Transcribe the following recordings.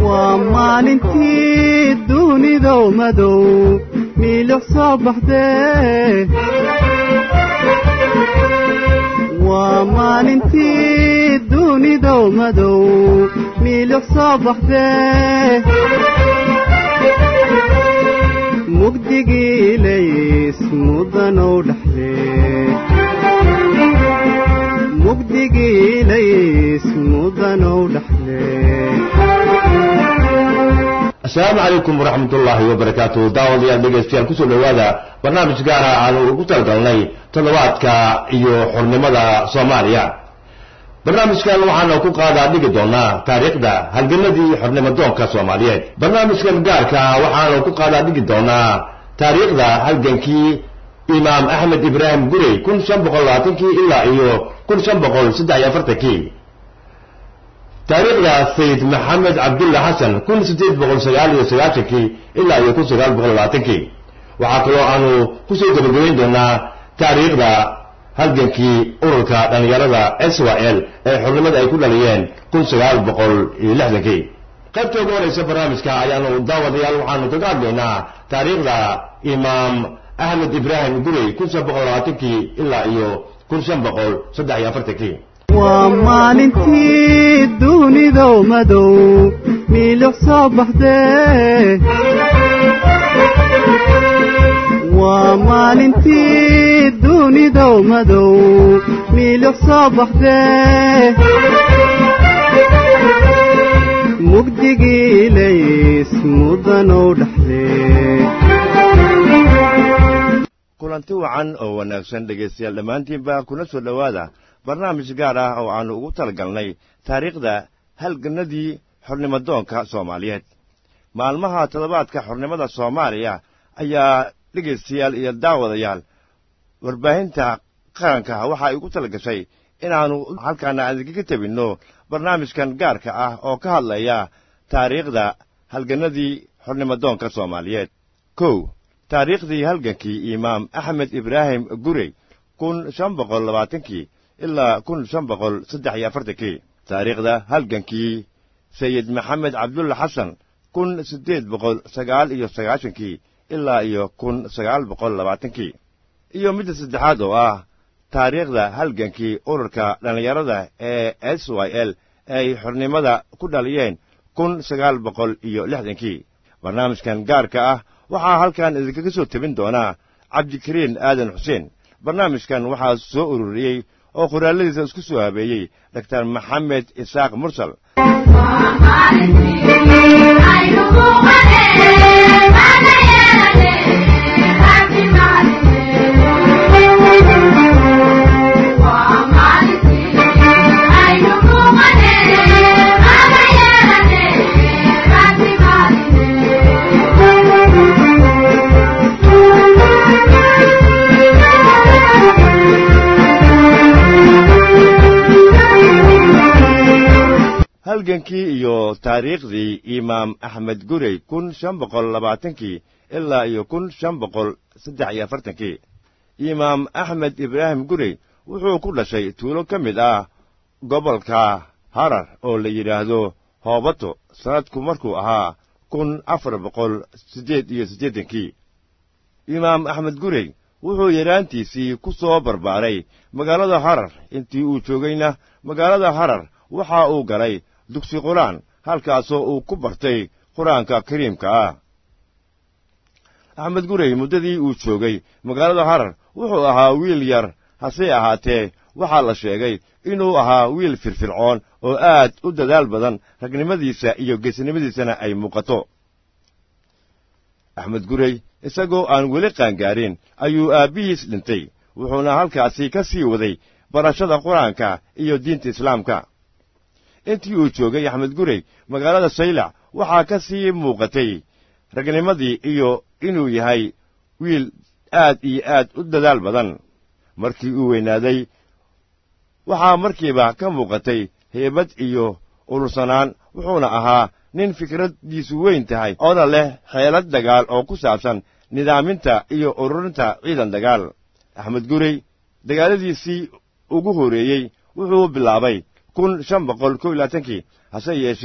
waa maalintii dunidow madow miilix soo baxdee waa maalintii dunidow madow miilix soo baxdee mugdigii ilays mudanow dhexdee mugdigii ilays mudanow dhexdee asalaamu calaykum waraxmat ullaahi wabarakaatu daawadayaal dhegaystayaal kusoo dhowaada barnaamij gaara aanu ugu talagalnay toddobaadka iyo xornimada soomaaliya barnaamijkan waxaanu ku qaadaa dhigi doonaa taariikhda halgamadii xornimadoonka soomaaliyeed barnaamijkan gaarka waxaanu ku qaadaa dhigi doonaa taariikhda halgankii imaam axmed ibraahim gurey kun shan boqol labaatankii ilaa iyo kun shan boqol saddex iyo afartankii taariikhda sayid maxamed cabdulla xasan kun siddeed boqol sagaal iyo sagaashankii ilaa iyo kun sagaal boqol labaatankii waxaa kaloo aanu kusoo gabagabayn doonaa taariikhda halgankii ururka dhallinyarada s y l ee xornimada ay ku dhaliyeen kun sagaal boqol iyo lixdankii qaybta ugu horeysa barnaamijka ayaanu daawadayaal waxaanu kaga hadlaynaa taariikhda imaam axmed ibraahim gurey kun shan boqol labaatankii ilaa iyo kun shan boqol saddex iyo afartankii waa maalintii dunidow madow miilix soo baxdee waa maalintii dunidow madow miilix soo baxdee mugdigii ilays mudanow dhexdee kulanti wacan oo wanaagsan dhegaystayaal dhammaantiinba kuna soo dhowaada barnaamij gaar ah oo aannu ugu talagalnay taariikhda halgannadii xornimadoonka soomaaliyeed maalmaha toddobaadka xornimada soomaaliya ayaa dhegaystayaal iyo daawadayaal warbaahinta qaranka waxa ay ugu tala gashay inaannu halkaana idinkaga tebinno barnaamijkan gaarka ah oo ka hadlaya taariikhda halgannadii xornimadoonka soomaaliyeed kow taariikhdii halgankii imaam axmed ibraahim gurey kun shan boqol labaatankii ilaa kun shan boqol saddex iyo afartankii taariikhda halgankii sayid maxamed cabdulla xasan kun siddeed boqol sagaal iyo sagaashankii ilaa iyo kun sagaal boqol labaatankii iyo midda saddexaad oo ah taariikhda halgankii ururka dhallinyarada ee s y l ay xornimada ku dhaliyeen kun sagaal boqol iyo lixdankii barnaamijkan gaarka ah waxaa halkan idinkaga soo tebin doonaa cabdikariin aadan xuseen barnaamijkan waxaa soo ururiyey oo qoraalladiisa isku soo habeeyey doktar maxamed isaaq mursal halgankii iyo taariikhdii imaam axmed gurey kun shan boqol labaatankii ilaa iyo kun shan boqol saddex iyo afartankii imaam axmed ibraahim gurey wuxuu ku dhashay tuulo ka mid ah gobolka harar oo la yidhaahdo hoobato sannadku markuu ahaa kun afar boqol siddeed iyo siddeedankii imaam axmed gurey wuxuu yaraantiisii ku soo barbaaray magaalada harar intii uu joogayna magaalada harar waxa uu galay dugsi qur-aan halkaasoo uu ku bartay qur-aanka kariimka ah axmed gurey muddadii uu joogay magaalada harar wuxuu ahaa wiil yar hase ahaatee waxaa la sheegay inuu ahaa wiil firfircoon oo aad u dadaal badan ragnimadiisa iyo geesnimadiisana ay muuqato axmed gurey isagoo aan weli qaangaarin ayuu aabbihiis dhintay wuxuuna halkaasi ka sii waday barashada qur-aanka iyo diinta islaamka intii uu joogay axmed gurey magaalada saylac waxaa ka sii muuqatay ragnimadii iyo inuu yahay wiil aad iyo aad u dadaal badan markii uu weynaaday waxaa markiiba ka muuqatay heebad iyo urursanaan wuxuuna ahaa nin fikraddiisu weyn tahay oona leh xeelad dagaal oo ku saabsan nidaaminta iyo ururinta ciidan dagaal axmed gurey dagaaladiisii ugu horreeyey wuxuu bilaabay kun shan boqol kow iyo labaatankii hase yeeshee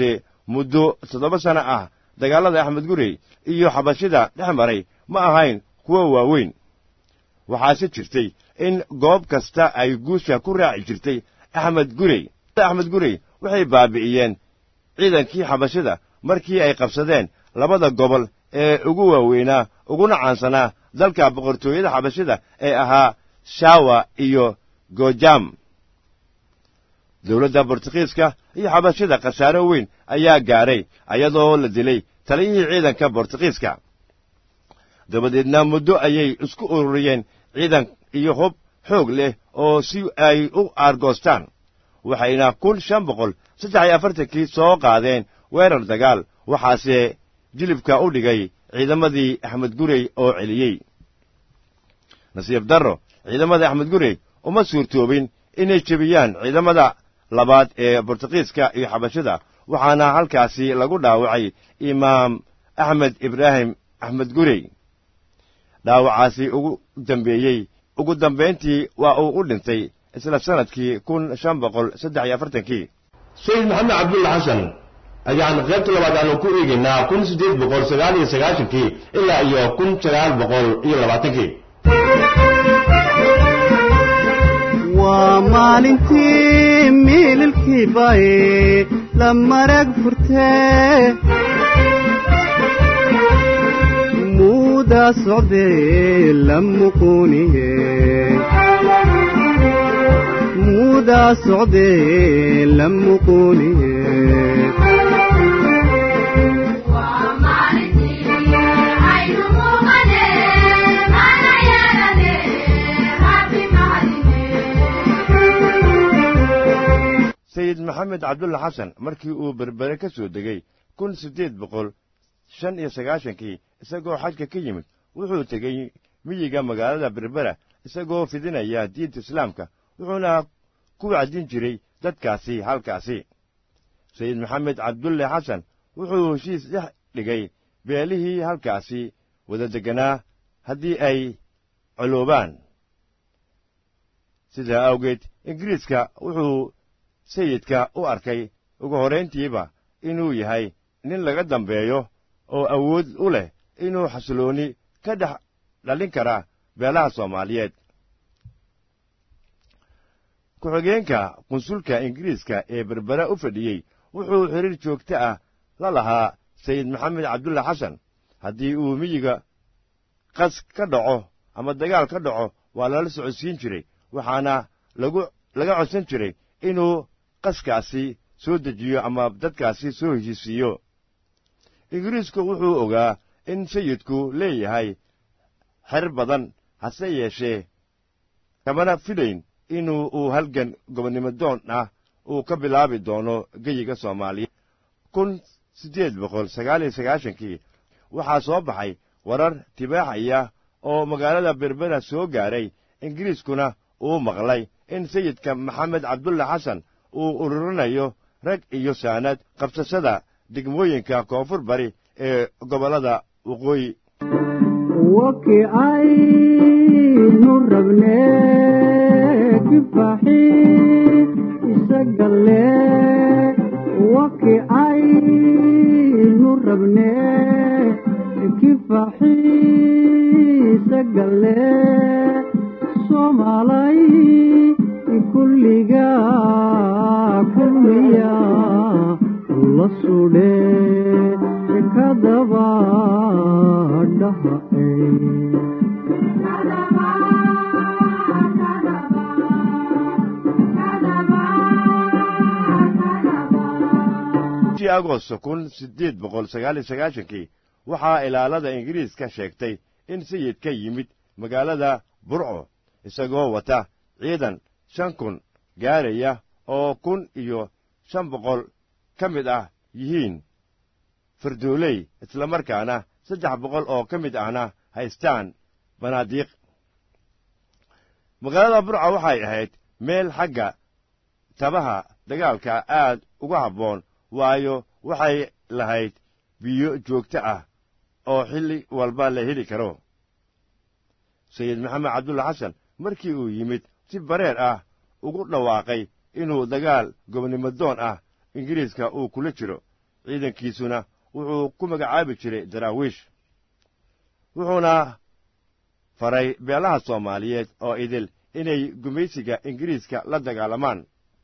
muddo toddoba sano ah dagaallada axmed gurey iyo xabashida dhex maray ma ahayn kuwa waaweyn waxaase jirtay in goob kasta ay guusha ku raaci jirtay axmed gurey axmed gurey waxay baabi'iyeen ciidankii xabashida markii ay qabsadeen labada gobol ee ugu waaweynaa uguna caansanaa dalka boqortooyada xabashida ee ahaa shawa iyo gojam dowladda bortugiiska iyo xabashida khasaaro weyn ayaa gaadhay ayadoo la dilay taliyihii ciidanka bortugiiska dabadeedna muddo ayay isku ururiyeen ciidan iyo hub xoog leh oo si ay u aargoostaan waxayna kun shan boqol saddex iyo afartankii soo qaadeen weerar dagaal waxaase jilibka u dhigay ciidamadii axmed gurey oo celiyey nasiib darro ciidamadii axmed gurey uma suurtoobin inay jebiyaan ciidamada labaad ee bortugiiska iyo xabashida waxaana halkaasi lagu dhaawacay imaam axmed ibraahim axmed gurey dhaawacaasi ugu dambeeyey ugu dambayntii waa uu u dhintay isla sannadkii kun shan boqol saddex iyo afartankii sayid maxamed cabdulla xasan ayaan qaybta labaad aanu ku eegaynaa kun siddeed boqol sagaal iyo sagaashankii ilaa iyo kun sagaal boqol iyo labaatankii waa maalintii miililkii baye la marag furtee muudaa socdee la muquuniye muudaa socdee la muquuniye sayid maxamed cabdulla xasan markii uu berbere ka soo degey kun siddeed boqol shan iyo sagaashankii isagoo xajka ka yimid wuxuu tegey miyiga magaalada berbera isagoo fidinaya diinta islaamka wuxuuna ku wacdin jiray dadkaasi halkaasi sayid maxamed cabdulle xasan wuxuu heshiis dhex dhigay beelihii halkaasi wada degganaa haddii ay coloobaan sidaa awgeed ingiriiska wuxuu sayidka u arkay ugu horrayntiiba inuu yahay nin laga dambeeyo oo awood u leh inuu xasiloonni ka dhex dhalin kara beelaha soomaaliyeed ku-xigeenka qunsulka ingiriiska ee berbera u fadhiyey wuxuu xidhiir joogto ah la lahaa sayid maxamed cabdulla xasan haddii uu miyiga qas ka dhaco ama dagaal ka dhaco waa lala socodsiin jiray waxaana lagu laga codsan jiray inuu qaskaasi soo dejiyo ama dadkaasi soo heshiisiiyo ingiriisku wuxuu ogaa in sayidku leeyahay xer badan hase yeeshee kamana filayn inuu uu halgan gobonnimo doon ah uu ka bilaabi doono geyiga soomaaliya kun siddeed boqol sagaal iyo sagaashankii waxaa soo baxay warar tibaaxaya oo magaalada berbera soo gaaray ingiriiskuna uu maqlay in sayidka maxamed cabdulla xasan uu ururinayo rag iyo saanad qabsashada degmooyinka koonfur bari ee gobollada waqooyi waki aynu rabnee kifaxi isagalle waki aynu rabnee kifaxi isagalle soomaalay kulliga kulmiya la sudhe kadaba dhaha bishii agosto kun siddeed boqol sagaal iyo sagaashankii waxaa ilaalada ingiriiska sheegtay in sayid ka yimid magaalada burco isagoo wata ciidan shan kun gaaraya oo kun iyo shan boqol ka mid ah yihiin fardooley islamarkaana saddex boqol oo ka mid ahna haystaan banaadiiq magaalada burca waxay ahayd meel xagga tabaha dagaalka aad uga habboon waayo waxay lahayd biyo joogto ah oo xilli walba la heli karo sayid maxamed cabdulla xasan markii uu yimid si bareer ah ugu dhawaaqay inuu dagaal gobonnimo doon ah ingiriiska uu kula jiro ciidankiisuna wuxuu ku magacaabi jiray daraawiish wuxuuna faray beelaha soomaaliyeed oo idil inay gumaysiga ingiriiska la dagaalamaan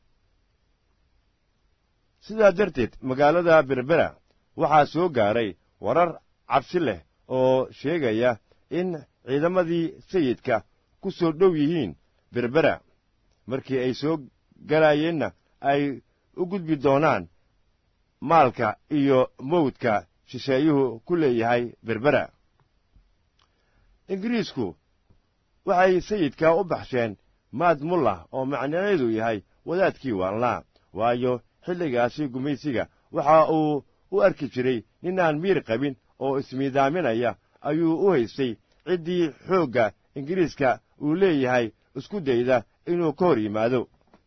sidaa darteed magaalada berbera waxaa soo gaaray warar cabsi leh oo sheegaya in ciidamadii sayidka ku soo dhow yihiin berbera markii ay soo galaayeenna ay u gudbi doonaan maalka iyo mawdka shisheeyuhu ku leeyahay berbera ingiriisku waxay sayidka u baxsheen maad mullah oo macnaheedu yahay wadaadkii waalnaa waayo xilligaasi gumaysiga waxa uu u arki jiray ninaan miir qabin oo ismiidaaminaya ayuu u haystay ciddii xoogga ingiriiska uu leeyahay isku dayda inuu ka hor yimaado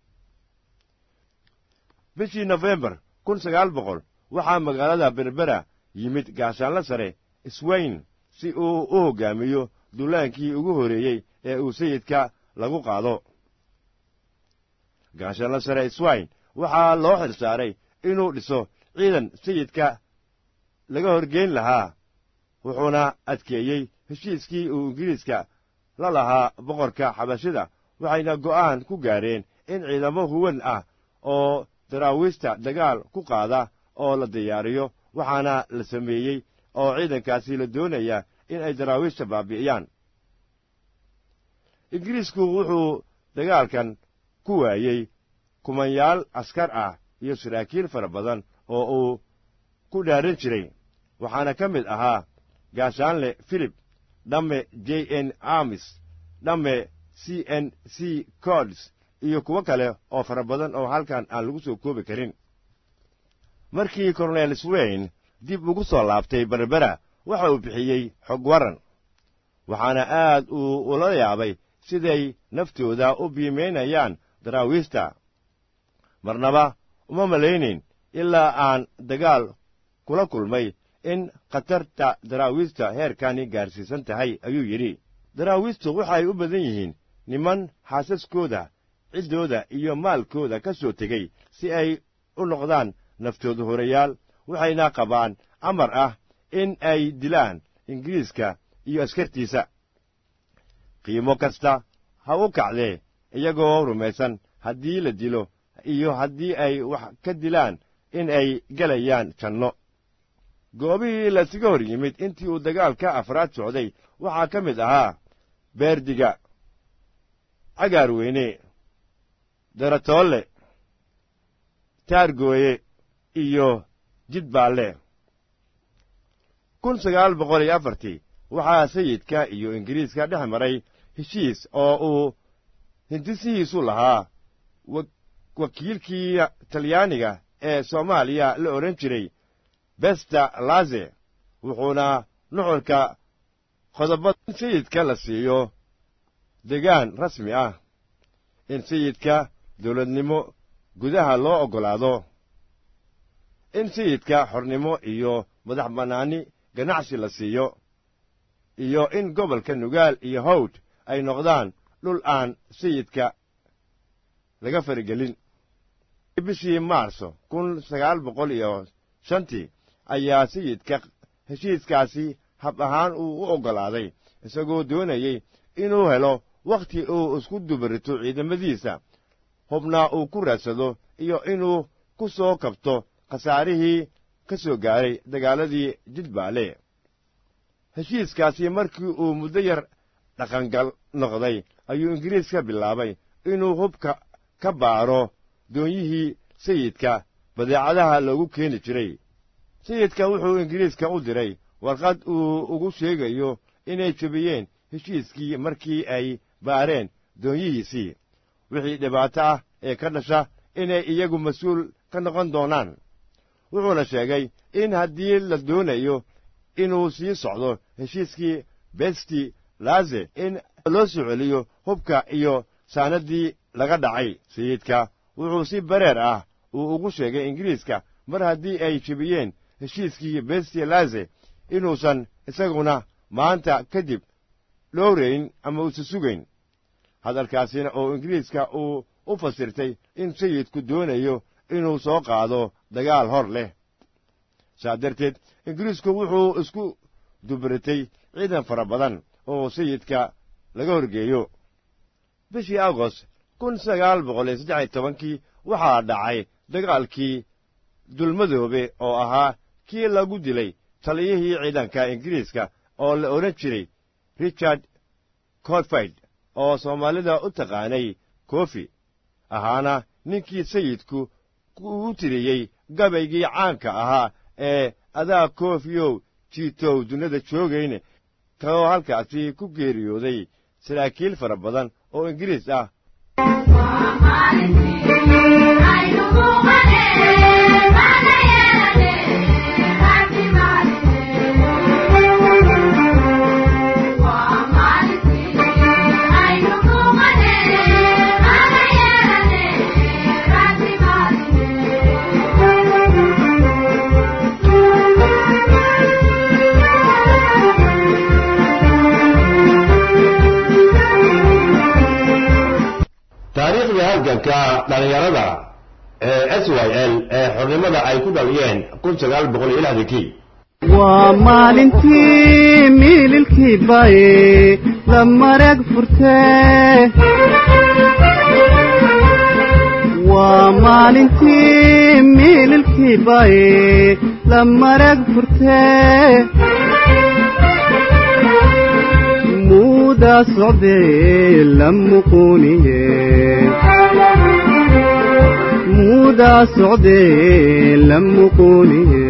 bishii nofembar kun sagaal boqol waxaa magaalada berbera yimid gaashaanla sare swayn si uu u hoggaamiyo dullaankii ugu horreeyey ee uu sayidka lagu qaado gaashaanla sare swayn waxaa loo xilsaaray inuu dhiso ciidan sayidka laga horgeyn lahaa wuxuuna adkeeyey heshiiskii uu ingiriiska la lahaa boqorka xabashida waxayna go'aan ku gaareen in ciidamo huwan ah oo daraawiista dagaal ku qaada oo la diyaariyo waxaana la sameeyey oo ciidankaasi la doonaya in ay daraawiishta baabi'iyaan ingiriisku wuxuu dagaalkan ku waayey kumanyaal askar ah iyo saraakiil fara badan oo uu ku dhaaran jiray waxaana ka mid ahaa gaashaanle filip dhamme j n armis dhamme c n c cords iyo kuwo kale oo fara badan oo halkan aan lagu soo koobi karin markii korneel swayn dib ugu soo laabtay berbera waxa uu bixiyey xog waran waxaana aad uu ula yaabay siday naftooda u biimaynayaan daraawiista marnaba uma malaynayn ilaa aan dagaal kula kulmay in khatarta daraawiista heerkani gaarsiisan tahay ayuu yidhi daraawiistu waxay u badan yihiin niman xaasaskooda ciddooda iyo maalkooda ka soo tegey si ay u noqdaan naftooda horayaal waxayna qabaan amar ah in ay dilaan ingiriiska iyo askartiisa qiimo kasta ha u kacdee iyagoo rumaysan haddii la dilo iyo haddii ay wax ka dilaan in ay gelayaan janno goobihii lasiga hor yimid intii uu dagaalka afraad socday waxaa ka mid ahaa beerdiga cagaarweyne daratoole taargooye iyo jidbaalle kun sagaal boqol iyo afartii waxaa sayidka iyo ingiriiska dhex maray heshiis oo uu hindisihiisu lahaa wakiilkii talyaaniga ee soomaaliya la odhan jiray besta laze wuxuuna nuxurka qodobada in sayidka la siiyo degaan rasmi ah in sayidka dawladnimo gudaha loo oggolaado in sayidka xornimo iyo madax bannaani ganacsi la siiyo iyo in gobolka nugaal iyo hawd ay noqdaan dhul aan sayidka laga faragelin bishii maarso kun sagaal boqol iyo shantii ayaa sayidka heshiiskaasi hab ahaan uu u oggolaaday isagoo doonayey inuu helo wakhti uu isku dubarito ciidamadiisa hubna uu ku raadsado iyo inuu ku soo kabto khasaarihii ka soo gaaray dagaaladii jidbaale heshiiskaasi markii uu muddo yar dhaqangal noqday ayuu ingiriiska bilaabay inuu hubka ka baaro doonyihii sayidka badeecadaha loogu keeni jiray sayidka wuxuu ingiriiska u diray warqad uu ugu sheegayo inay jebiyeen heshiiskii markii ay baareen doonyihiisii wixii dhibaato ah ee ka dhasha inay iyagu mas-uul ka noqon doonaan wuxuuna sheegay in haddii la doonayo inuu sii socdo heshiiskii besti laze in loo soo celiyo hubka iyo saanaddii laga dhacay sayidka wuxuu si bareer ah uu ugu sheegay ingiriiska mar haddii ay jebiyeen heshiiskii besti laze inuusan isaguna maanta kadib dhowrayn ama uusa sugayn hadalkaasina oo ingiriiska uu u fasirtay in sayidku doonayo inuu soo qaado dagaal hor leh saa darteed ingiriisku wuxuu isku dubaratay ciidan fara badan oo sayidka laga horgeeyo bishii agost kun sagaal boqol iyo saddex iyo tobankii waxaa dhacay dagaalkii dulmadoobe oo ahaa kii lagu dilay taliyihii ciidanka ingiriiska oo la odhan jiray richard codfide oo soomaalida u taqaanay kofi ahaana ninkii sayidku u tiriyey gabaygii caanka ahaa ee adaa kofiyow jiitow dunida joogayne kaloo halkaasi ku geeriyooday saraakiil fara badan oo ingiriis ah taariikhda halganka dhallinyarada ee s y l ee xornimada ay ku dhaliyeen kun sagaal boqol iyo lixdankii waa maalintii miililkii baye la marag furtee waa maalintii miililkii baye la marag furtee muudaa socdee la muquuniye muudaa socdee la muquuniye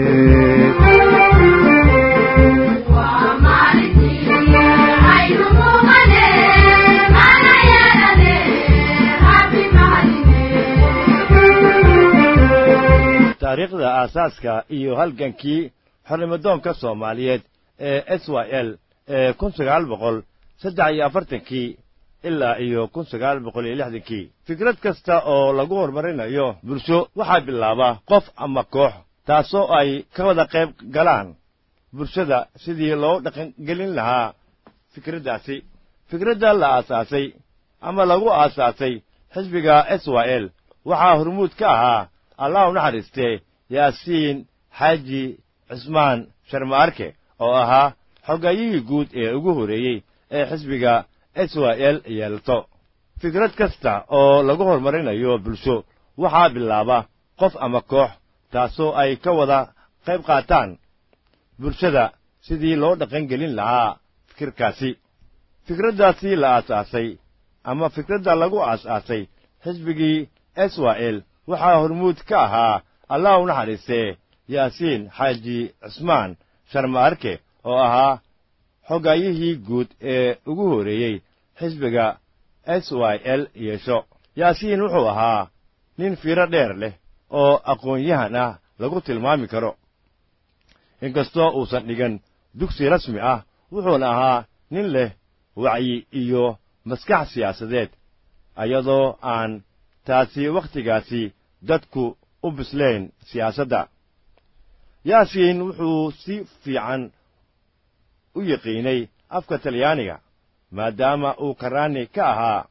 taariikhda aasaaska iyo halgankii xornimadoonka soomaaliyeed ee s y l ee kun sagaal boqol saddex iyo afartankii ilaa iyo kun sagaal boqol iyo lixdankii fikrad kasta oo lagu horumarinayo bulsho waxaa bilaaba qof ama koox taasoo ay ka wada qayb galaan bulshada sidii loo dhaqangelin lahaa fikraddaasi fikradda la aasaasay ama lagu aasaasay xisbiga s y l waxaa hormuud ka ahaa allah u naxariistee yaasiin xaaji cismaan sharmaarke oo ahaa xogayihii guud ee ugu horreeyey ee xisbiga s y l yeelto fikrad kasta oo lagu horumarinayo bulsho waxaa bilaaba qof ama koox taasoo ay ka wada qayb qaataan bulshada sidii loo dhaqangelin lahaa fikirkaasi fikraddaasi la aasaasay ama fikradda lagu aas-aasay xisbigii s y l waxaa hormuud ka ahaa allah u naxariistee yaasiin xaaji cismaan sharmaarke oo ahaa xogayihii guud ee ugu horreeyey xisbiga s y l yeesho yaasiin wuxuu ahaa nin fiiro dheer leh oo aqoon-yahan ah lagu tilmaami karo inkastoo uusan dhigan dugsi rasmi ah wuxuuna ahaa nin leh wacyi iyo maskax siyaasadeed iyadoo aan taasi wakhtigaasi dadku u bislayn siyaasadda yaasiin wuxuu si fiican u yaqiinay afka talyaaniga maadaama uu karaani ka ahaa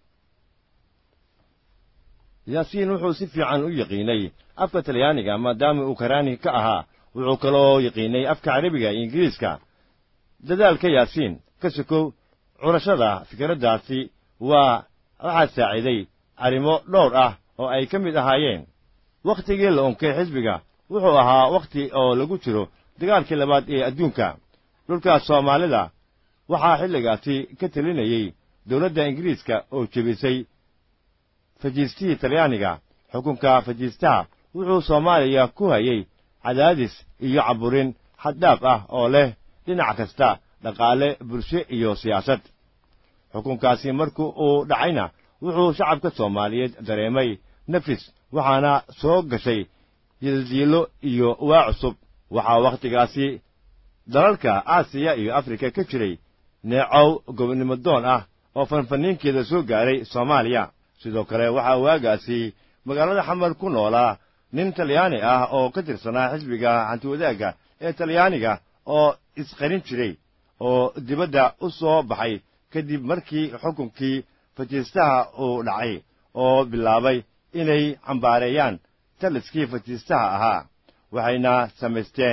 yaasiin wuxuu si fiican u yaqiinay afka talyaaniga maadaama uu karaani ka ahaa wuxuu kaloo yaqiinay afka carabiga iyo ingiriiska dadaalka yaasiin ka sokow curashada fikraddaasi waa waxaa saaciiday arrimo dhowr ah oo ay ka mid ahaayeen wakhtigii la unkay xisbiga wuxuu ahaa wakhti oo lagu jiro dagaalkii labaad ee adduunka dhulkaas soomaalida waxaa xilligaasi ka telinayey dowladda ingiriiska oo jebisay fajiistihii talyaaniga xukunka fajiistaha wuxuu soomaaliya ku hayey cadaadis iyo caburin xaddhaaf ah oo leh dhinac kasta dhaqaale bulsho iyo siyaasad xukunkaasi markii uu dhacayna wuxuu shacabka soomaaliyeed dareemay nafis waxaana soo gashay yildiilo iyo waa cusub waxaa wakhtigaasi dalalka aasiya iyo afrika ka jiray neecow gobonnimo doon ah oo fanfaniinkeeda soo gaaray soomaaliya sidoo kale waxaa waagaasi magaalada xamar ku noolaa nin talyaani ah oo ka tirsanaa xisbiga hantiwadaagga ee talyaaniga oo isqarin jiray oo dibadda u soo baxay kadib markii xukunkii fajiistaha uu dhacay oo bilaabay inay cambaareeyaan taliskii fajiistaha ahaa waxayna samaysteen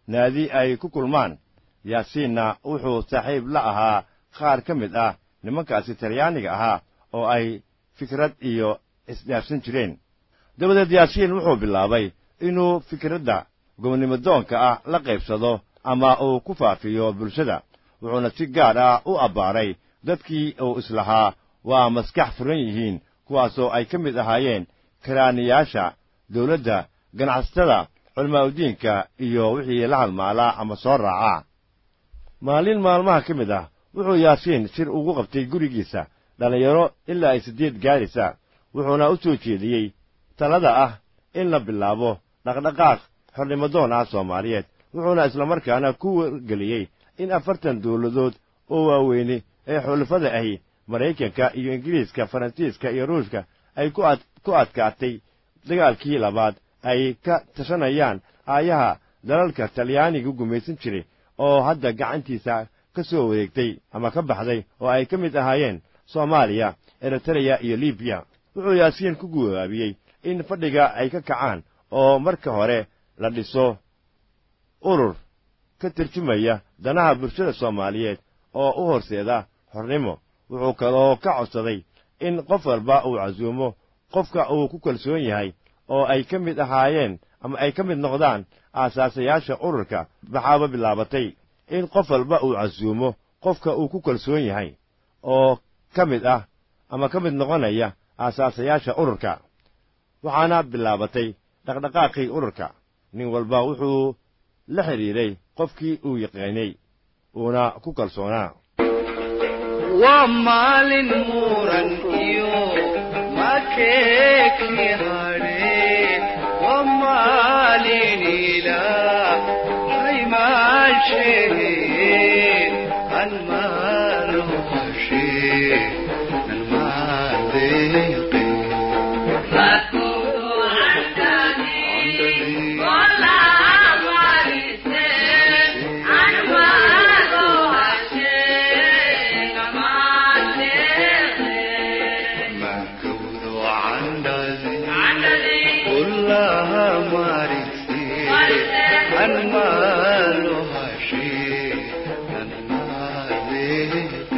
naadi ay ku kulmaan yaasiinna wuxuu saaxiib la ahaa qaar ka mid ah nimankaasi talyaaniga ahaa oo ay fikrad iyo isdhaafsan jireen dabadeed yaasiin wuxuu bilaabay inuu fikradda gobonnimodoonka ah la qaybsado ama uu ku faafiyo bulshada wuxuuna si gaar ah u abbaaray dadkii uu islahaa waa maskax furan yihiin kuwaasoo ay ka mid ahaayeen karaaniyaasha dawladda ganacsatada culamaauddiinka iyo wixii la halmaalaa ama soo raacaa maalin maalmaha ka mid ah wuxuu yaasiin shir ugu qabtay gurigiisa dhallinyaro ilaa ay siddeed gaaraysa wuxuuna u soo jeediyey talada ah in la bilaabo dhaqdhaqaaq xornimadoon ah soomaaliyeed wuxuuna islamarkaana ku wargeliyey in afartan dawladood oo waaweyne ee xulafada ahi maraykanka iyo ingiriiska faransiiska iyo ruushka ay ku adkaatay dagaalkii labaad ay ka tashanayaan aayaha dalalka talyaaniga gumaysan jiray oo hadda gacantiisa ka soo wareegtay ama ka baxday oo ay ka mid ahaayeen soomaaliya eritreya iyo libiya wuxuu yaasiin ku guwaabiyey in fadhiga ay ka kacaan oo marka hore la dhiso urur ka tarjumaya danaha bulshada soomaaliyeed oo u horseeda xornimo wuxuu kaloo ka codsaday in qof walba uu casuumo qofka uu ku kalsoon yahay oo ay ka mid ahaayeen ama ay ka mid noqdaan aasaasayaasha ururka waxaaba bilaabatay in qof walba uu casuumo qofka uu ku kalsoon yahay oo ka mid ah ama ka mid noqonaya aasaasayaasha ururka waxaana bilaabatay dhaqdhaqaaqii ururka nin walba wuxuu la xidhiidhay qofkii uu yaqiinay uuna ku kalsoonaa waa maalin muran iyo makeeki hadhe waa maalin ilaah haymaashehe anmaano hashe nanmaadeeqe makawdo candhazi kullaha marise anmaano hashe nanmaadeeqe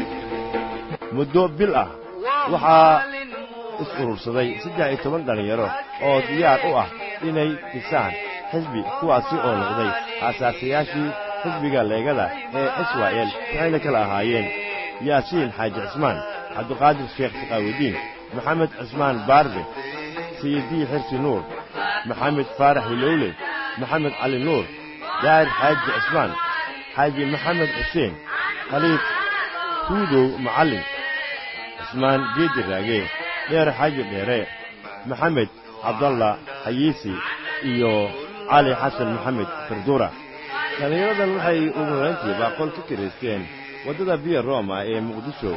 muddo bil ah waxaa is urursaday saddex iyo toban dhallinyaro oo diyaar u ah inay dhisaan xisbi kuwaasi oo noqday aasaasayaashii xisbiga leegada ee israa'el waxayna kala ahaayeen yaasiin xaaji cismaan cabdiqaadir sheekh saqaawudiin maxamed cismaan baarbe sayidii xirsi nuur maxamed faarax hilowle maxamed cali nuur daahir xaaji cismaan xaaji maxamed xuseen khaliif huudow macallin cismaan geedi raage dheer xaaji dheere maxamed cabdalla xayiisi iyo cali xasan maxamed farduura dhallinyaradan waxay ugu horayntiiba qol ka kiraysteen waddada biya rooma ee muqdisho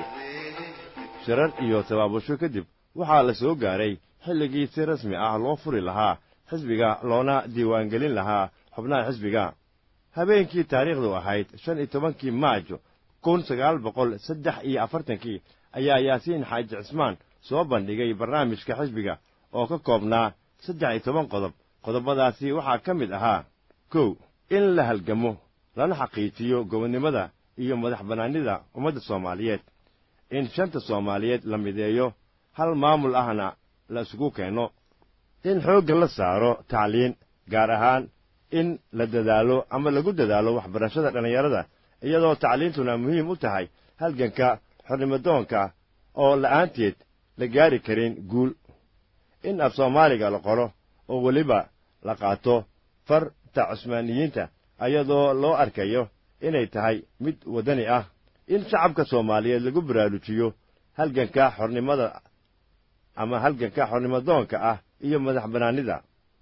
shirar iyo tabaabasho kadib waxaa la soo gaaray xilligii si rasmi ah loo furi lahaa xisbiga loona diiwaangelin lahaa xubnaha xisbiga habeenkii taariikhdu ahayd shan iyo tobankii maajo kun sagaal boqol saddex iyo afartankii ayaa yaasiin xaaji cismaan soo bandhigay barnaamijka xisbiga oo ka koobnaa saddex iyo toban qodob qodobadaasi waxaa ka mid ahaa kow in la halgamo lana xaqiijiyo gobonnimada iyo madax bannaanida ummadda soomaaliyeed in shanta soomaaliyeed la mideeyo hal maamul ahna la isugu keenno in xoogga la saaro tacliin gaar ahaan in la dadaalo ama lagu dadaalo waxbarashada dhallinyarada iyadoo tacliintuna muhiim u tahay halganka xornimadoonka oo la'aanteed la gaari karin guul in af soomaaliga la qoro oo weliba la qaato farta cusmaaniyiinta iyadoo loo arkayo inay tahay mid waddani ah in shacabka soomaaliyeed lagu baraarujiyo halganka xornimada ama halganka xornimadoonka ah iyo madax bannaanida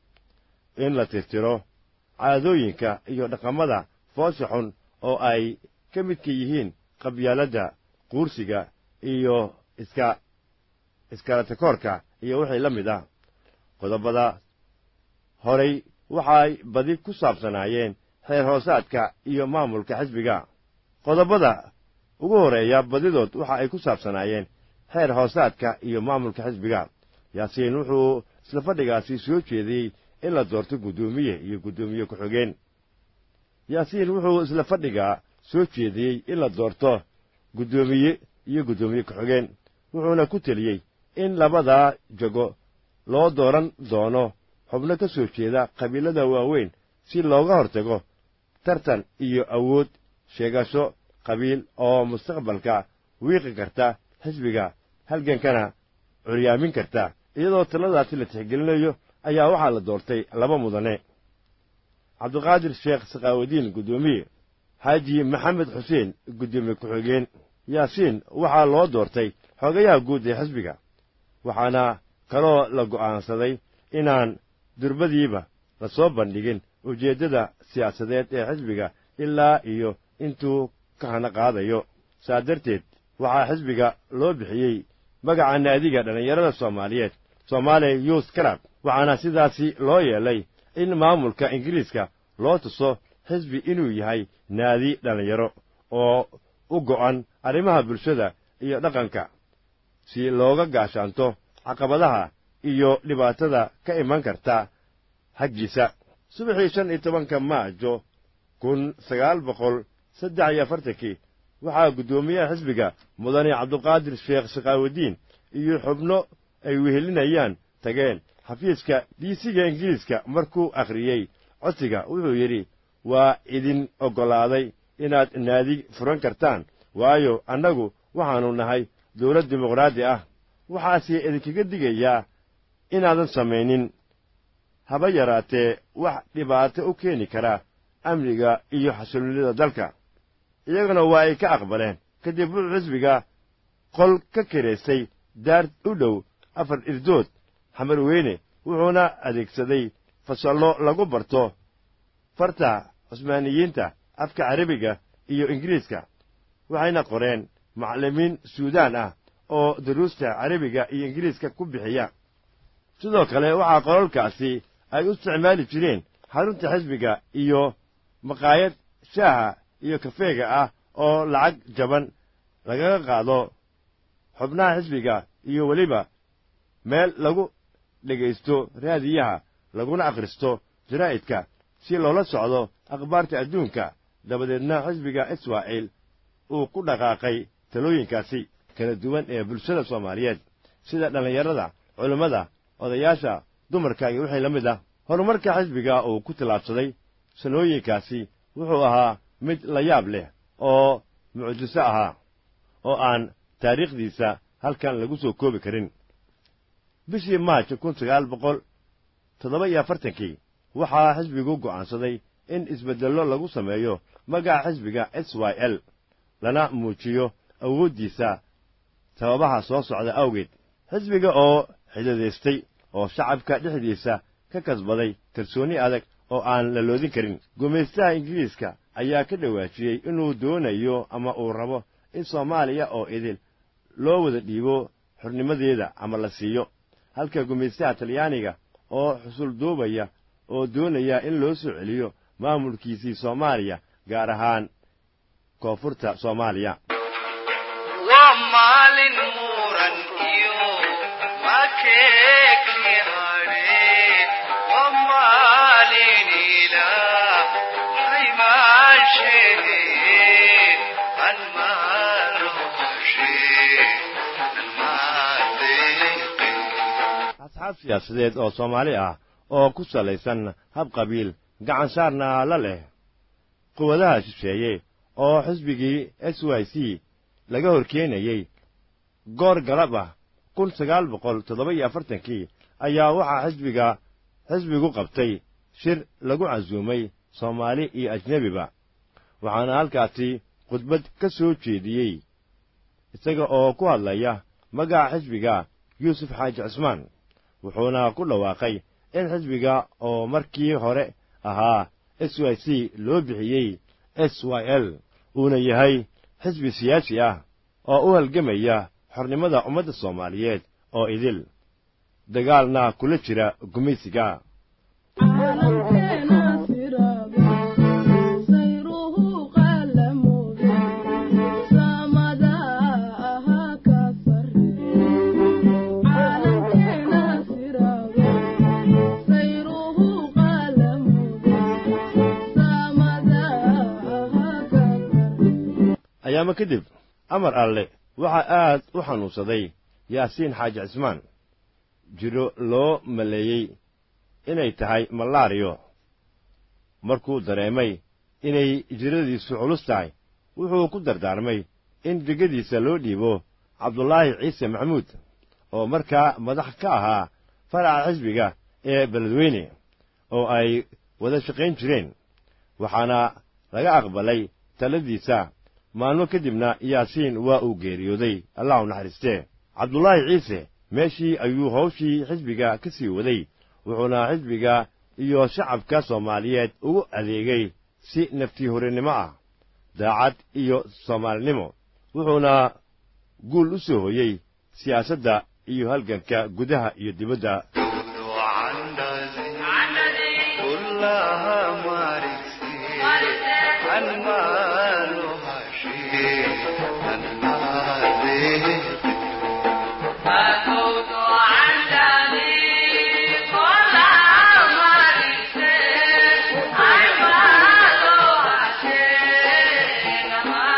in la tirtiro caadooyinka iyo dhaqamada foosha xun oo ay ka midka yihiin qabyaaladda quursiga iyo iska iskalatakoorka iyo wixii la mid ah qodobada horay waxay badi ku saabsanaayeen xeer hoosaadka iyo maamulka xisbiga qodobada ugu horreeya badidood waxa ay ku saabsanaayeen xeer hoosaadka iyo maamulka xisbiga yaasiin wuxuu isla fadhigaasi soo jeediyey in la doorto guddoomiye iyo guddoomiye ku-xigeen yaasiin wuxuu isla fadhigaa soo jeediyey in la doorto guddoomiye iyo guddoomiye ku-xigeen wuxuuna ku teliyey in labadaa jago loo dooran doono xubno ka soo jeeda qabiilada waaweyn si looga hortago tartan iyo awood sheegasho qabiil oo mustaqbalka wiiqi karta xisbiga halgankana curyaamin karta iyadoo taladaasi la tixgelinayo ayaa waxaa la doortay laba mudane cabdiqaadir sheekh sakhaawadiin guddoomiye xaaji maxamed xuseen guddoomiye ku-xigeen yaasiin waxaa loo doortay xogayaha guud ee xisbiga waxaana kaloo la go'aansaday inaan durbadiiba la soo bandhigin ujeeddada siyaasadeed ee xisbiga ilaa iyo intuu ka hana qaadayo saa darteed waxaa xisbiga loo bixiyey magaca naadiga dhallinyarada soomaaliyeed somaali youth club waxaana sidaasi loo yeelay in maamulka ingiriiska loo tuso xisbi inuu yahay naadi dhallinyaro oo u go'an arrimaha bulshada iyo dhaqanka si looga gaashaanto caqabadaha iyo dhibaatada ka iman karta haggiisa subaxii shan iyo tobanka maajo kun sagaal boqol saddex iyo afartankii waxaa guddoomiyaha xisbiga mudane cabduqaadir sheekh sakhaawadiin iyo xubno ay wehelinayaan tageen xafiiska diisiga ingiriiska markuu akhriyey codsiga wuxuu yidhi waa idin oggolaaday inaad naadi furan kartaan waayo annagu waxaannu nahay dawlad dimuqraadi ah waxaase idinkaga digayaa inaadan samaynin haba yaraatee wax dhibaato u keeni kara amniga iyo xasilloonida dalka iyaguna waa ay ka aqbaleen kadib wuxuu xisbiga qol ka kiraystay daar u dhow afar irdood xamar weyne wuxuuna adeegsaday fasallo lagu barto farta cusmaaniyiinta afka carabiga iyo ingiriiska waxayna qoreen macallimiin suudaan ah oo duruusta carabiga iyo ingiriiska ku bixiya sidoo kale waxaa qolalkaasi ay u isticmaali jireen xarunta xisbiga iyo maqaayad shaaha iyo kafeega ah oo lacag jaban lagaga qaado xubnaha xisbiga iyo weliba meel lagu dhegaysto raadiyaha laguna akhristo jaraa'idka si loola socdo akhbaarta adduunka dabadeedna xisbiga israa'iil uu ku dhaqaaqay talooyinkaasi kala duwan ee bulshada soomaaliyeed sida dhallinyarada culimmada odayaasha dumarka iyo wixii la mid ah horumarka xisbiga uu ku tallaabsaday sanooyinkaasi wuxuu ahaa mid la yaab leh oo mucjiso ahaa oo aan taariikhdiisa halkan lagu soo koobi karin bishii maaj kun sagaal boqol toddoba iyo afartankii waxaa xisbigu go'aansaday in isbeddello lagu sameeyo magaca xisbiga s y l lana muujiyo awooddiisa sababaha soo socda awgeed xisbiga oo xidadaystay oo shacabka dhexdiisa ka kasbaday kalsoonni adag oo aan la loodin karin gumaystaha ingiriiska ayaa ka dhawaajiyey inuu doonayo ama uu rabo in soomaaliya oo idil loo wada dhiibo xornimadeeda ama la siiyo halka gumaystaha talyaaniga oo xusul duubaya oo doonaya in loo soo celiyo maamulkiisii soomaaliya gaar ahaan koonfurta soomaaliya waa maalin muran iyo makeekni hadhe waa maalin ilaa haymaashee an maaroqashe an maadeeqe asxaab siyaasadeed oo soomaali ah oo ku salaysan hab qabiil gacan saarna la leh quwadaha shisheeye oo xisbigii s y c laga hor keenayey goor galab ah kun sagaal boqol toddoba iyo afartankii ayaa waxaa xisbiga xisbigu qabtay shir lagu casuumay soomaali iyo ajnebiba waxaana halkaasi khudbad ka soo jeediyey isaga oo ku hadlaya magaca xisbiga yuusuf xaaji cismaan wuxuuna ku dhawaaqay in xisbiga oo markii hore ahaa s y c loo bixiyey s y l uuna yahay xisbi siyaasi ah oo u halgamaya xornimada ummadda soomaaliyeed oo idil dagaalna kula jira gumaysiga caalamkeena siraado sayruhu qaalamuuda saamada ahaa ka sarreeya caalamkeena siraado sayruhu qaalamuuda saamada ayaama kadib amar alle waxaa aad u xanuunsaday yaasiin xaaji cismaan jiro loo maleeyey inay tahay malaariyo markuu dareemay inay jiradiisu culus tahay wuxuu ku dardaarmay in degadiisa loo dhiibo cabdulaahi ciise maxamuud oo markaa madax ka ahaa faraca xisbiga ee beledweyne oo ay wada shaqayn jireen waxaana laga aqbalay taladiisa maalmo kadibna yaasiin waa uu geeriyooday allah u naxariistee cabdulaahi ciise meeshii ayuu hawshii xisbiga ka sii waday wuxuuna xisbiga iyo shacabka soomaaliyeed ugu adeegay si naftii horinimo ah daacad iyo soomaalinimo wuxuuna guul u soo hoyey siyaasadda iyo halganka gudaha iyo dibadda كلها مارسي المالها شيء المال فكنت عندني كل مريض عمالها شيء ما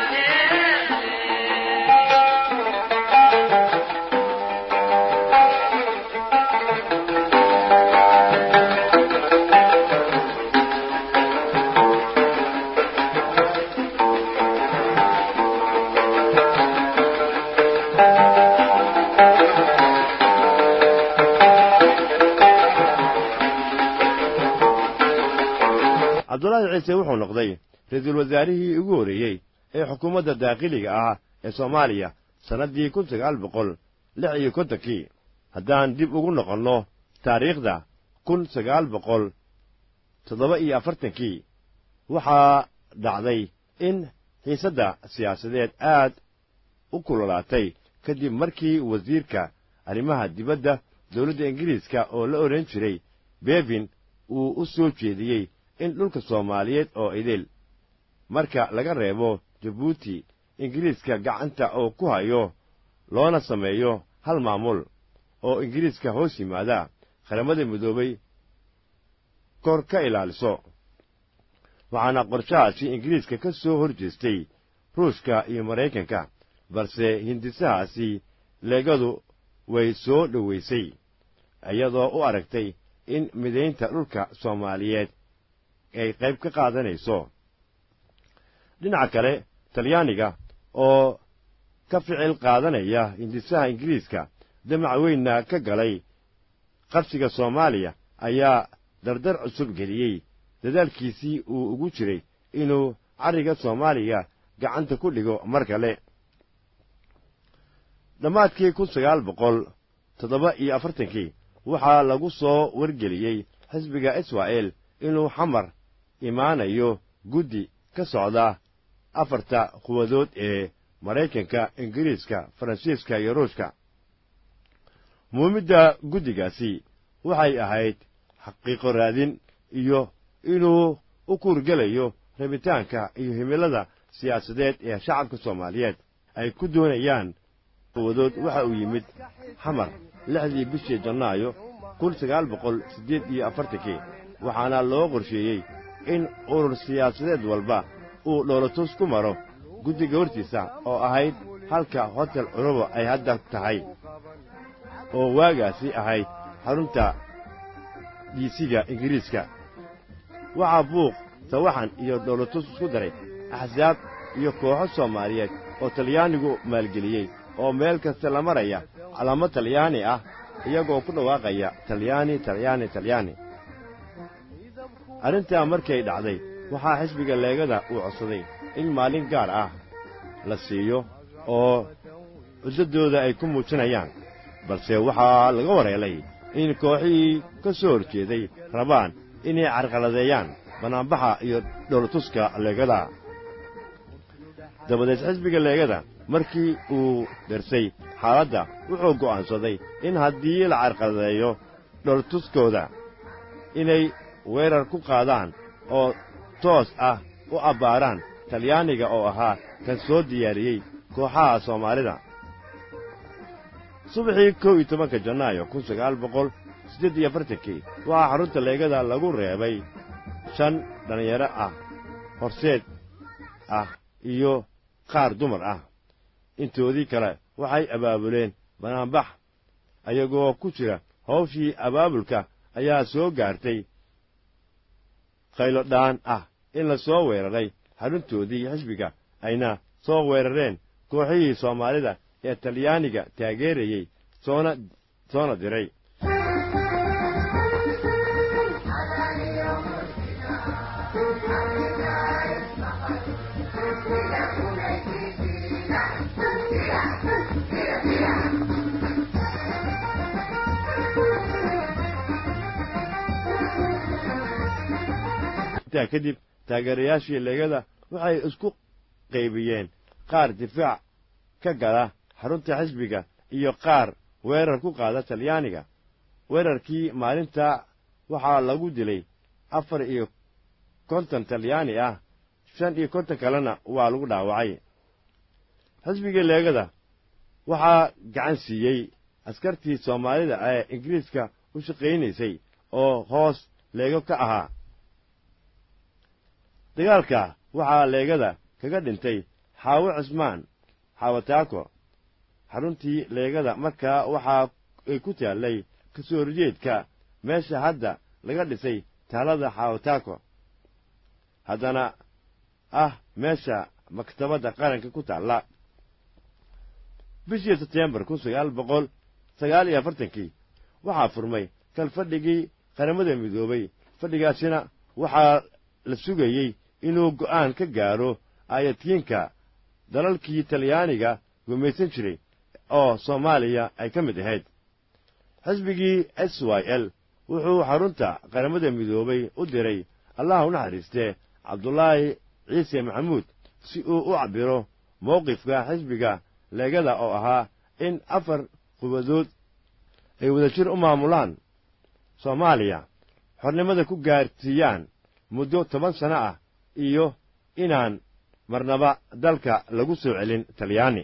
cabdulaahi ciise wuxuu noqday ra-iisul wasaarihii ugu horreeyey ee xukuumadda daaqiliga ah ee soomaaliya sannaddii kun sagaal boqol lix iyo kontonkii haddaan dib ugu noqonno taariikhda kun sagaal boqol toddoba iyo afartankii waxaa dhacday in xiisadda siyaasadeed aad u kululaatay kadib markii wasiirka arrimaha dibadda dowladda ingiriiska oo la odhan jiray bevin uu u soo jeediyey in dhulka soomaaliyeed oo idil marka laga reebo jabuuti ingiriiska gacanta oo ku hayo loona sameeyo hal maamul oo ingiriiska hoos yimaada qaramada midoobay kor ka ilaaliso waxaana qorshahaasi ingiriiska ka soo hor jeestay ruushka iyo maraykanka balse hindisahaasi leegadu way soo dhowaysay iyadoo u aragtay in midaynta dhulka soomaaliyeed ay qayb ka qaadanayso dhinaca kale talyaaniga oo ka ficil qaadanaya hindisaha ingiriiska damac weynna ka galay qabsiga soomaaliya ayaa dardar cusub geliyey dadaalkiisii uu ugu jiray inuu carriga soomaaliya gacanta ku dhigo mar kale dhammaadkii kun sagaal boqol toddoba iyo afartankii waxaa lagu soo wargeliyey xisbiga israa'el inuu xamar imaanayo guddi ka socda afarta quwadood ee maraykanka ingiriiska faransiiska iyo ruushka muumidda guddigaasi waxay ahayd xaqiiqo raadin iyo inuu u kuurgelayo rabitaanka iyo himilada siyaasadeed ee shacabka soomaaliyeed ay ku doonayaan quwadood waxa uu yimid xamar lixdii bishii jannaayo kun sagaal boqol siddeed iyo afartankii waxaana loo qorsheeyey in urur siyaasadeed walba uu dhoolatus ku maro guddiga hortiisa oo ahayd halka hotel cunubo ay hadda tahay oo waagaasi ahayd xarunta dhiisiga ingiriiska waxaa buuq sawaxan iyo dhoolatus isku daray axsaab iyo kooxo soomaaliyeed oo talyaanigu maalgeliyey oo meel kasta la maraya calaamo talyaani ah iyagoo ku dhawaaqaya talyaani talyaani talyaani arrintaa markay dhacday waxaa xisbiga leegada uu codsaday in maalin gaar ah la siiyo oo cuddaddooda ay ku muujinayaan balse waxaa laga wareelay in kooxihii ka soo horjeeday rabaan inay carqaladeeyaan bannaanbaxa iyo dhoolatuska leegada dabadeed xisbiga leegada markii uu darsay xaaladda wuxuu go'aansaday in haddii la carqaladeeyo dhoolatuskooda inay weerar ku qaadaan oo toos ah u abbaaraan talyaaniga oo ahaa kan soo diyaariyey kooxaha soomaalida subaxii kow iyo tobanka janaayo kun sagaal boqol siddeed iyo afartankii waxaa xarunta leegada lagu reebay shan dhallinyaro ah horseed ah iyo qaar dumar ah intoodii kale waxay abaabuleen banaanbax ayagoo ku jira hawshii abaabulka ayaa soo gaartay qaylodhaan ah in la soo weeraray xaruntoodii xisbiga ayna soo weerareen kooxihii soomaalida ee talyaaniga taageerayey soona soona diray intaa kadib taageerayaashii leegada waxay isku qaybiyeen qaar difaac ka gala xarunta xisbiga iyo qaar weerar ku qaada talyaaniga weerarkii maalinta waxaa lagu dilay afar iyo konton talyaani ah shan iyo konton kalena waa lagu dhaawacay xisbigii leegada waxaa gacan siiyey askartii soomaalida ee ingiriiska u shaqaynaysay oo hoos leego ka ahaa dagaalka waxaa leegada kaga dhintay xaawo cismaan xaawataako xaruntii leegada markaa waxaa ay ku taallay ka soo horjeedka meesha hadda laga dhisay taalada xaawataako haddana ah meesha maktabadda qaranka ku taalla bishii sebtembar kun sagaal boqol sagaal iyo afartankii waxaa furmay kal fadhigii qaramada midoobay fadhigaasina waxaa la sugayey inuu go'aan ka gaaro aayadkiinka dalalkii talyaaniga gumaysan jiray oo soomaaliya ay ka mid ahayd xisbigii s y l wuxuu xarunta qaramada midoobay u diray allah u naxariistee cabdulaahi ciise maxamuud si uu u cabbiro mowqifka xisbiga leegada oo ahaa in afar qubadood ay wadajir u maamulaan soomaaliya xornimada ku gaarsiiyaan muddo toban sano ah iyo inaan marnaba dalka lagu soo celin talyaani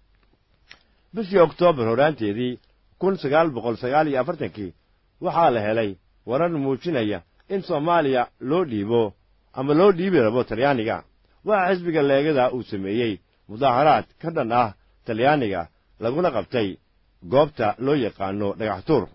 bishii oktoobar horaanteedii kun sagaal boqol sagaal iyo afartankii waxaa la helay warar muujinaya in soomaaliya loo dhiibo ama loo dhiibi rabo talyaaniga waxaa xisbiga leegada uu sameeyey mudaaharaad ka dhan ah talyaaniga laguna qabtay goobta loo yaqaano dhagaxtuur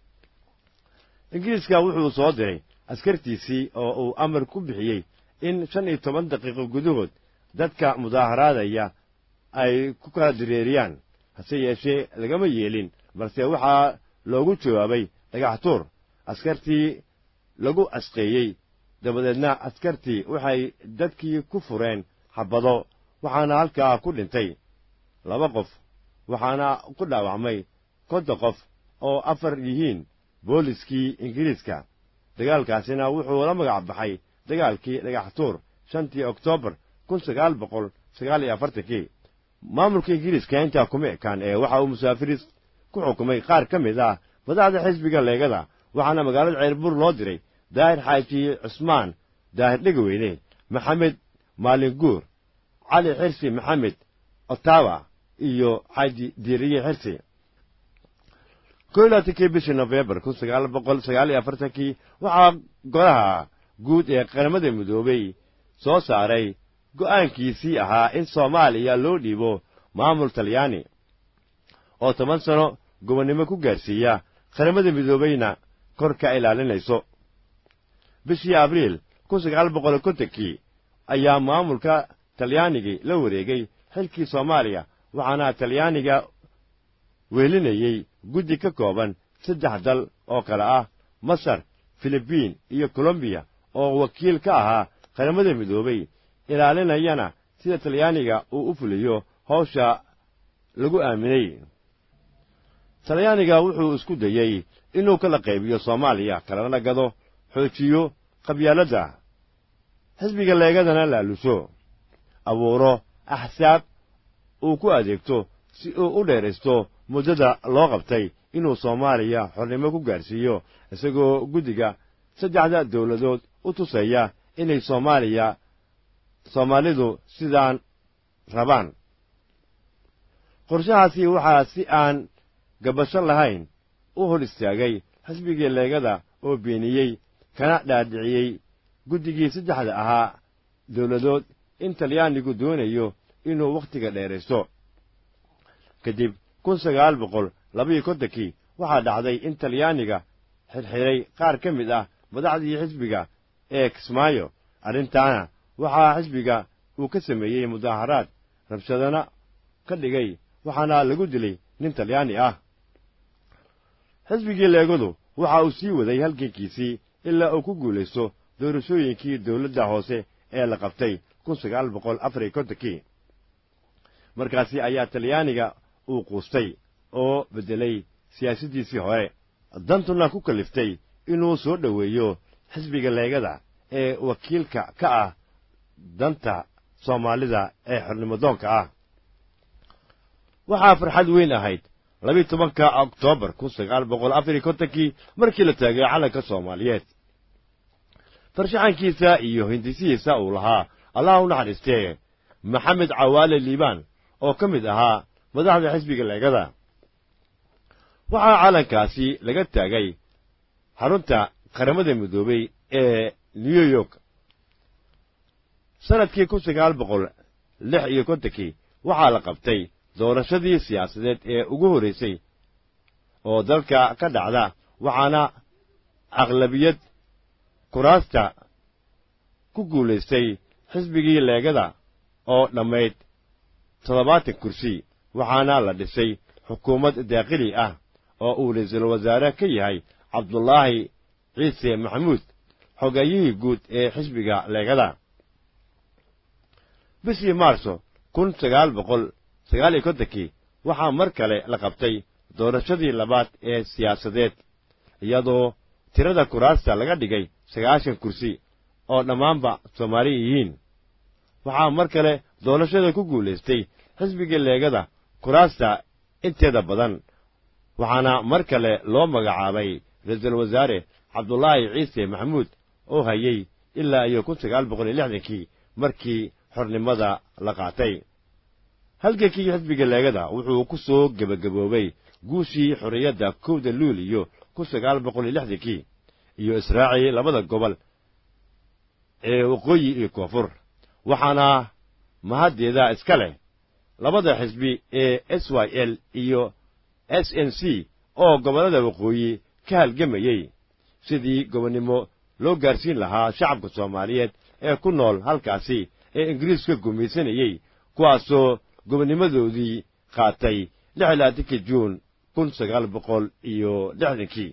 ingiriiska wuxuu soo diray askartiisii oo uu amar ku bixiyey in shan iyo toban daqiiqo gudahood dadka mudaaharaadaya ay ku kala direeriyaan hase yeeshee lagama yeelin balse waxaa loogu jawaabay dhagaxtuur askartii lagu asqeeyey dabadeedna askartii waxay dadkii ku fureen xabbado waxaana halkaa ku dhintay laba qof waxaana ku dhaawacmay konton qof oo afar yihiin booliskii ingiriiska dagaalkaasina wuxuu la magac baxay dagaalkii dhagaxtuur shantii oktoobar kun sagaal boqol sagaal iyo afartankii maamulka ingiriiska intaa kuma ekaan ee waxa uu musaafiriis ku xukumay qaar ka mid ah madaxda xisbiga leegada waxaana magaalada ceerbur loo diray daahir xaaji cusmaan daahir dhegaweyne maxamed maalinguur cali xirsi maxamed otawa iyo xaaji diiriye xirsi ko iyo labaatankii bishii nofembar kun sagaal boqol sagaal iyo afartankii waxaa golaha guud ee qaramada midoobey soo saaray go'aankiisii ahaa in soomaaliya loo dhiibo maamul talyaani oo toban sano gobonnimo ku gaarsiiya qaramada midoobeyna kor ka ilaalinayso bishii abriil kun sagaal boqol kontonkii ayaa maamulka talyaanigii la wareegay xilkii soomaaliya waxaana talyaaniga weelinayey guddi ka kooban saddex dal oo kale ah masar filibiin iyo kolombiya oo wakiil ka ahaa qaramada midoobey ilaalinayana sida talyaaniga uu u fuliyo hawsha lagu aaminay talyaaniga wuxuu isku dayey inuu kala qaybiyo soomaaliya kalana gado xoojiyo qabyaaladda xisbiga leegadana laaluso abuuro axsaab uu ku adeegto si uu u dheeraysto muddada loo qabtay inuu soomaaliya xornimo ku gaarsiiyo isagoo guddiga saddexda dawladood u tusaya inay soomaaliya soomaalidu sidaan rabaan qorshahaasi waxaa si aan gabasho lahayn u hor istaagay xisbigii leegada oo beeniyey kana dhaadhiciyey guddigii saddexda ahaa dawladood in talyaanigu doonayo inuu wakhtiga dheeraysto kadib kun sagaal boqol labayo kontonkii waxaa dhacday in talyaaniga xirxiray qaar ka mid ah madaxdii xisbiga ee kismaayo arrintaana waxaa xisbiga uu ka sameeyey mudaaharaad rabshadana ka dhigay waxaana lagu dilay nin talyaani ah xisbigii leegadu waxa uu sii waday halgankiisii ilaa uu ku guulaysto doorashooyinkii dawladda hoose ee la qabtay kun sagaal boqol afariyo kontonkii markaasi ayaa talyaaniga uu quustay oo beddelay siyaasaddiisii hore dantuna ku kaliftay inuu soo dhoweeyo xisbiga leegada ee wakiilka ka ah danta soomaalida ee xornimodoonka ah waxaa farxad weyn ahayd labiyi tobanka oktoobar kun sagaal boqol afariyo kontonkii markii la taagay calanka soomaaliyeed farshaxankiisa iyo hindisihiisa uu lahaa allah u naxariistee maxamed cawaale liibaan oo ka mid ahaa madaxda xisbiga leegada waxaa calankaasi laga taagay xarunta qaramada midoobey ee new york sannadkii kun sagaal boqol lix iyo kontonkii waxaa la qabtay doorashadii siyaasadeed ee ugu horraysay oo dalka ka dhacda waxaana aqlabiyad kuraasta ku guulaystay xisbigii leegada oo dhammayd toddobaatan kursi waxaana la dhisay xukuumad daaqili ah oo uu ra-iisul wasaare ka yahay cabdulaahi ciise maxamuud xogayihii guud ee xisbiga leegada bishii maarso kun sagaal boqol sagaal iyo kontonkii waxaa mar kale la qabtay doorashadii labaad ee siyaasadeed iyadoo tirada kuraasta laga dhigay sagaashan kursi oo dhammaanba soomaali yihiin waxaa mar kale doorashada ku guulaystay xisbigii leegada kuraasta inteeda badan waxaana mar kale loo magacaabay ra-iisul wasaare cabdulaahi ciise maxamuud oo hayey ilaa iyo kun sagaal boqol iyo lixdankii markii xornimada la qaatay halgankii xisbiga leegada wuxuu ku soo gebagaboobay guushii xorriyadda kowda luul iyo kun sagaal boqol iyo lixdankii iyo israacii labada gobol ee waqooyi iyo koonfur waxaana mahaddeeda iska leh labada xisbi ee s y l iyo s n c oo gobollada waqooyi ka halgamayey sidii gobonnimo loo gaarsiin lahaa shacabka soomaaliyeed ee ku nool halkaasi ee ingiriiska gumaysanayey kuwaasoo gobonnimadoodii qaatay lix laatankii juun kun sagaal boqol iyo lixdankii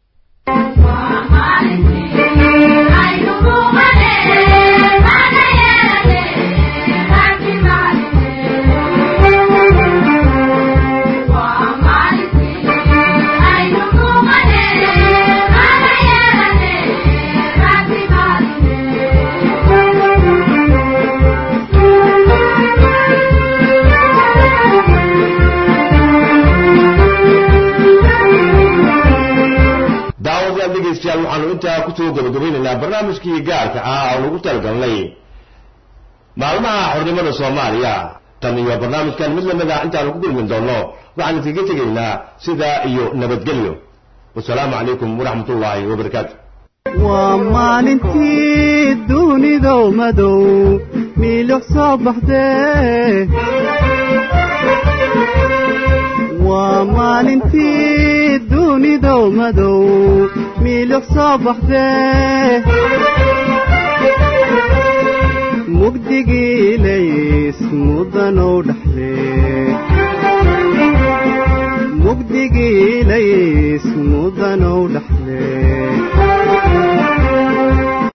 daawadayaal dhegaystayaal waxaanu intaa kusoo gabagabaynaynaa barnaamijkii gaarka ah oo lagu talagalnay maalmaha xornimada soomaaliya tan iyo barnaamijkan mid lamid ah intaanu ku kulmin doonno waxaan iskaga tegaynaa sidaa iyo nabadgelyo wasalaamu calaykum waraxmatullaahi wabarakaatu waa maalintii dunidow madow miilix soo baxdee waa maalintii dunidow madow miilix soo baxdee mugdigii lays mudanow dhaxdee mugdigii lays mudanow dhaxdee